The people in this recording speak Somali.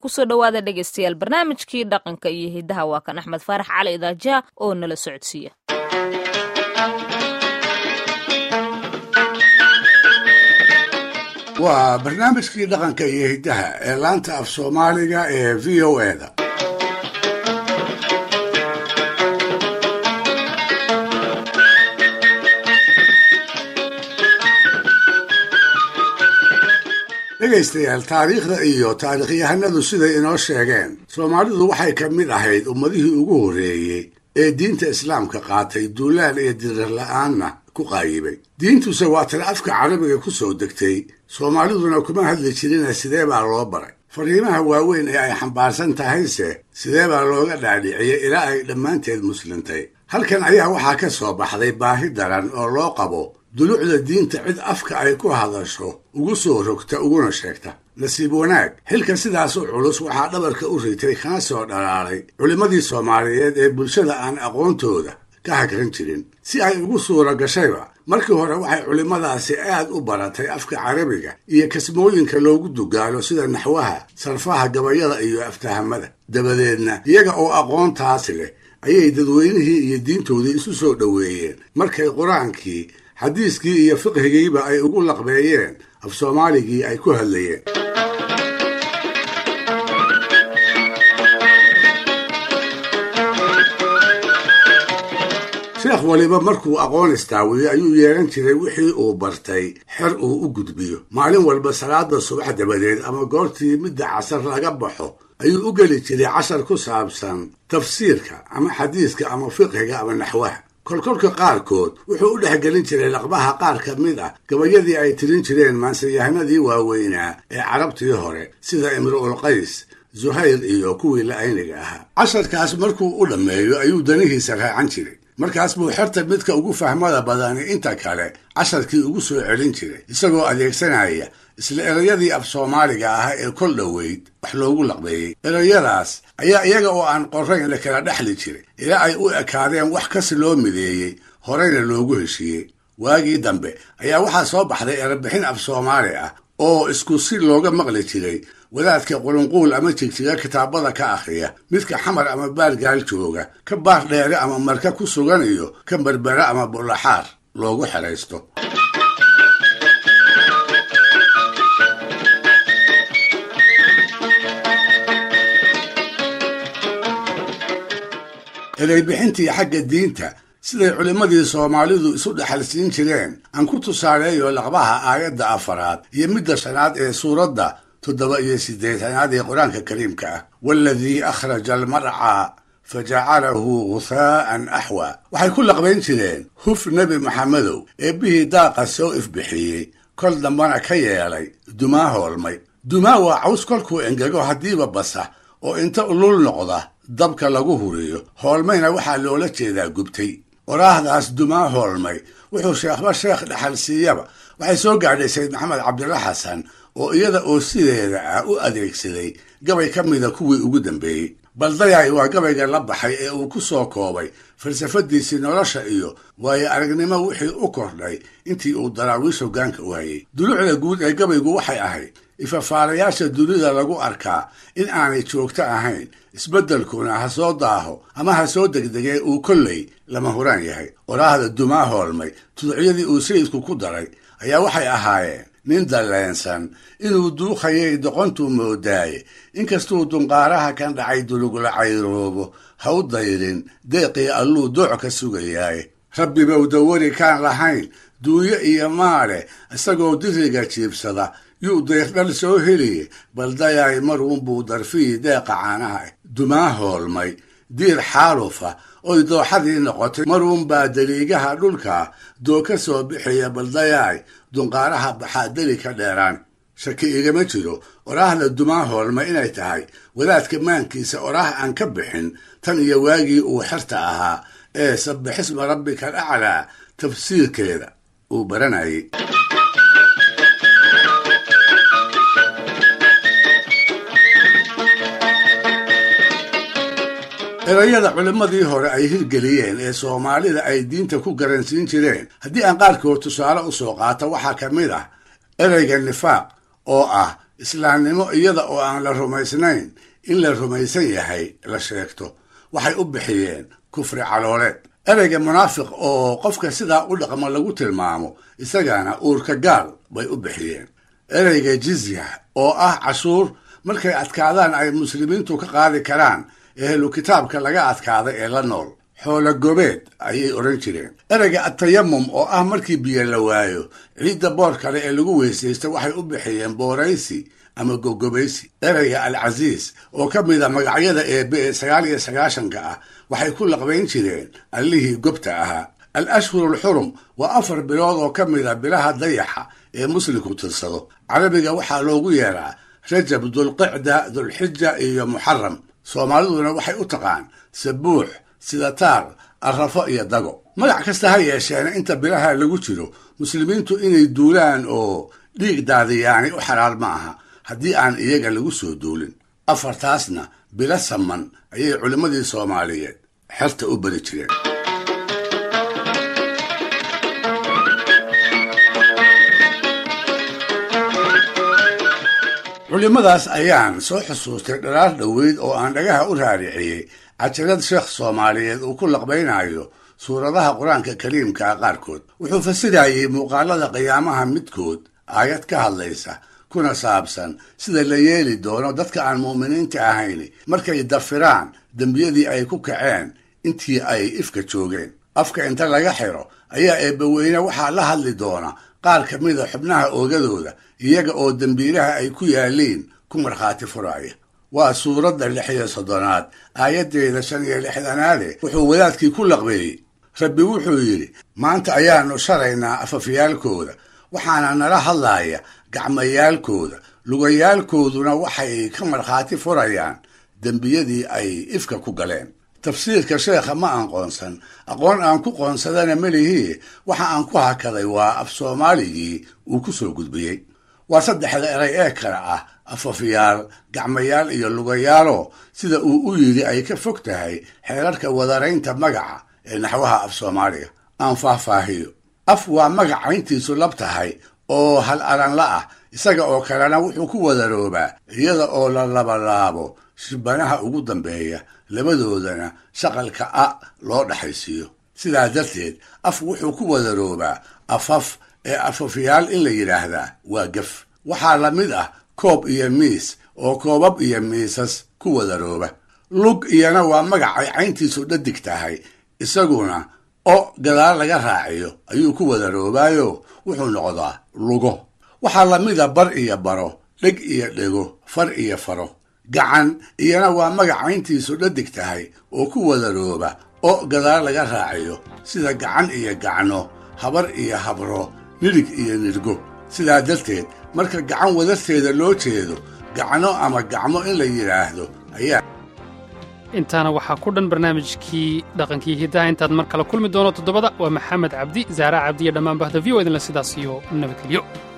kusoo dhowaada dhegaystayaal barnaamijkii dhaqanka iyo hidaha waa kan axmed faarax cali idaaja oo nala socodsiiya waa barnaamijkii dhaqanka iyo hiddaha ee laanta af soomaaliga ee v o eda dhegaystayaal taariikhda iyo taariikhyahanadu siday inoo sheegeen soomaalidu waxay ka mid ahayd ummadihii ugu horreeyey ee diinta islaamka qaatay duulaan iyo dirir la-aanna ku qaayibay diintuse waa tan afka carabiga ku soo degtay soomaaliduna kuma hadli jirina sidee baa loo baray fariimaha waaweyn ee ay xambaarsan tahayse sidee baa looga dhaadhiciyey ilaa ay dhammaanteed muslintay halkan ayaa waxaa ka soo baxday baahi daran oo loo qabo dulucda diinta cid afka ay ku hadasho ugu soo rogta uguna sheegta nasiib wanaag xilka sidaas u culus waxaa dhabarka u ritay kana soo dhalaalay culimmadii soomaaliyeed ee bulshada aan aqoontooda ka hagran jirin si ay ugu suura gashayba markii hore waxay culimmadaasi aad u baratay afka carabiga iyo kasmooyinka loogu dugaalo sida naxwaha sarfaha gabayada iyo aftahamada dabadeedna iyaga oo aqoontaas leh ayay dadweynihii iyo diintoodii isu soo dhoweeyeen markay qur-aankii xadiiskii iyo fiqhigiiba ay ugu laqbeeyeen af soomaaligii ay ku hadlayeen sheekh waliba markuu aqoon istaawiyo ayuu yeehan jiray wixii uu bartay xer uu u gudbiyo maalin walba salaada subax dabadeed ama goortii midda casar laga baxo ayuu u geli jiray cashar ku saabsan tafsiirka ama xadiiska ama fiqhiga ama naxwaha kolkolka qaarkood wuxuu u dhexgelin jiray laqbaha qaar ka mid ah gabayadii ay tirin jireen maansayahanadii waaweynaa ee carabtii hore sida imru'ul qays zuhayr iyo kuwii la-ayniga ahaa casharkaas markuu u dhammeeyo ayuu danihiisa raacan jiray markaas buu xerta midka ugu fahmada badani inta kale casharkii ugu soo celin jiray isagoo adeegsanaya isla erayadii af soomaaliga ah ee kol dhoweyd wax loogu laqbeeyey erayadaas ayaa iyaga oo aan qorayn la kala dhexli jiray ilaa ay u ekaadeen wax kasi loo mideeyey horeyna loogu heshiiyey waagii dambe ayaa waxaa soo baxday erebixin af soomaali ah oo isku si looga maqli jiray wadaadka qulunquul ama jigjiga kitaabada ka akhriya midka xamar ama baargaal jooga ka baar dheere ama marka ku sugan iyo ka berbera ama bulaxaar loogu xeraysto ereybixintii xagga diinta siday culimmadii soomaalidu isu dhexalsiin jireen aan ku tusaaleeyo laqbaha aayadda afaraad iyo midda shanaad ee suuradda toddoba iyo siddeetanaad ee qur-aanka kariimka ah waaladii akhraja almarcaa fa jacalahu ghuhaa'an axwa waxay ku laqbayn jireen huf nebi maxamedow eebbihii daaqa soo ifbixiyey kol dambana ka yeelay dumaa hoolmay dumaa waa caws kolkuu engego haddiiba basa oo inta ulul noqda dabka lagu huriyo hoolmayna waxaa loola jeedaa gubtay oraahdaas dumaa hoolmay wuxuu sheekhba sheekh dhexal siiyaba waxay soo gaadhay sayd maxamed cabdilla xasan oo iyada oo sideeda ah u adeegsaday gabay ka mida kuwii ugu dambeeyey baldayaay waa gabayga la baxay ee uu ku soo koobay falsafadiisii nolosha iyo waayo aragnimo wixii u kordhay intii uu daraawiish hoggaanka u hayay dulucda guud ee gabaygu waxay ahayd ifafaalayaasha dunida lagu arkaa in aanay joogto ahayn isbeddelkuna ha soo daaho ama ha soo degdegee uu kolley lama huraan yahay oraahda dumaa hoolmay tuducyadii uu sayidku ku daray ayaa waxay ahaayeen nin dalleensan inuu duukhayay doqontuu moodaaye inkastuu dunqaaraha kan dhacay dulugla cayroobo ha u dayrin deeqii alluu dooc ka sugayaaye rabbibow dawari kaan lahayn duunyo iyo maale isagoo diriga jiibsada yuu dayrdhal soo heliye baldayaay maruunbuu darfihii deeqa caanaha dumaa hoolmay diir xaalufa oy dooxadii noqotay maruunbaa daliigaha dhulka doo ka soo bixiya baldayaay dunqaaraha baxaa deli ka dheeraan shaki igama jiro oraahda dumaa hoolma inay tahay wadaadka maankiisa oraah aan ka bixin tan iyo waagii uu xerta ahaa ee sabbixisma rabbika alaclaa tafsiirkeeda uu baranayay erayada culimmadii hore ay hirgeliyeen ee soomaalida ay diinta ku garansiin jireen haddii aan qaarkood tusaale u soo qaato waxaa ka mid ah ereyga nifaaq oo ah islaamnimo iyada oo aan la rumaysnayn in la rumaysan yahay la sheegto waxay u bixiyeen kufri calooleed ereyga munaafiq oo qofka sidaa u dhaqma lagu tilmaamo isagana uurka gaal bay u bixiyeen ereyga jizya oo ah cashuur markay adkaadaan ay muslimiintu ka qaadi karaan ehlu kitaabka laga adkaaday ee la nool xoolo gobeed ayay odhan jireen ereyga atayamum oo ah markii biyo la waayo ciidda boor kale ee lagu weysaysta waxay u bixiyeen booraysi ama gogobaysi ereyga al casiis oo ka mid a magacyada eebe ee sagaal iyo sagaashanka ah waxay ku laqbayn jireen allihii gobta ahaa al ashhuru alxurum waa afar bilood oo ka mid a bilaha dayaxa ee muslimku tirsado carabiga waxaa loogu yeeraa rajab dulqicda dulxija iyo muxaram soomaaliduna waxay u taqaan sabuux sidataar arrafo iyo dago magac kasta ha yeesheena inta bilaha lagu jiro muslimiintu inay duulaan oo dhiig daadiyaani u xalaal ma aha haddii aan iyaga lagu soo duulin afartaasna bilo saman ayay culimmadii soomaaliyeed xerta u bari jireen culimmadaas ayaan soo xusuustay dhalaar dhoweyd oo aan dhagaha u raariciyey cajalad sheekh soomaaliyeed uu ku laqbaynayo suuradaha qur-aanka kariimkaa qaarkood wuxuu fasirayey muuqaalada qiyaamaha midkood aayad ka hadlaysa kuna saabsan sida la yeeli doono dadka aan mu'miniinta ahayn markay dafiraan dembiyadii ay ku kaceen intii ay ifka joogeen afka inta laga xiro ayaa eebbaweyne waxaa la hadli doona qaar ka mida xubnaha oogadooda iyaga oo dembiilaha ay ku yaaliin ku markhaati furaya waa suuradda lix iyo soddonaad aayaddeeda shan iyo lixdanaade wuxuu wadaadkii ku laqbeeyey rabbi wuxuu yidhi maanta ayaannu sharaynaa afafyaalkooda waxaana nala hadlaaya gacmayaalkooda lugayaalkooduna waxay ka markhaati furayaan dembiyadii ay ifka ku galeen tafsiirka sheekha ma aqoonsan aqoon aan ku qoonsadana melihii waxa aan ku hakaday waa af soomaaligii uu ku soo gudbiyey waa saddexda eray ee kale ah afafiyaal gacmayaal iyo lugayaalo sida uu u yidhi ay ka fog tahay xeerarka wadaraynta magaca ee naxwaha af soomaaliga aan faahfaahiyo af waa magac cayntiisu lab tahay oo hal alanla ah isaga oo kalena wuxuu ku wadaroobaa iyada oo la labalaabo shibanaha ugu dambeeya labadoodana shaqalka a loo dhaxaysiiyo sidaa darteed af wuxuu ku wadaroobaa afaf ee afafyaal in la yidhaahdaa waa gaf waxaa la mid ah koob iyo miis oo koobab iyo miisas ku wadarooba lug iyana waa magac ay cayntiisu dhadig tahay isaguna o gadaal laga raaciyo ayuu ku wadaroobaayo wuxuu noqdaa lugo waxaa la mida bar iyo baro dheg iyo dhego far iyo faro gacan iyana waa magac cayntiisu dhadig tahay oo ku wadarooba o gadaal laga raaciyo sida gacan iyo gacno habar iyo habro nidhig iyo nidhgo sidaa darteed marka gacan wadarteeda loo jeedo gacno ama gacmo in la yidhaahdo ayaa intaana waxaa ku dhan barnaamijkii dhaqankii hiddaha intaad mar kale kulmi doono toddobada waa maxamed cabdi zaara cabdi iyo dhammaan bahda v o idinle sidaas iyo nabadgelyo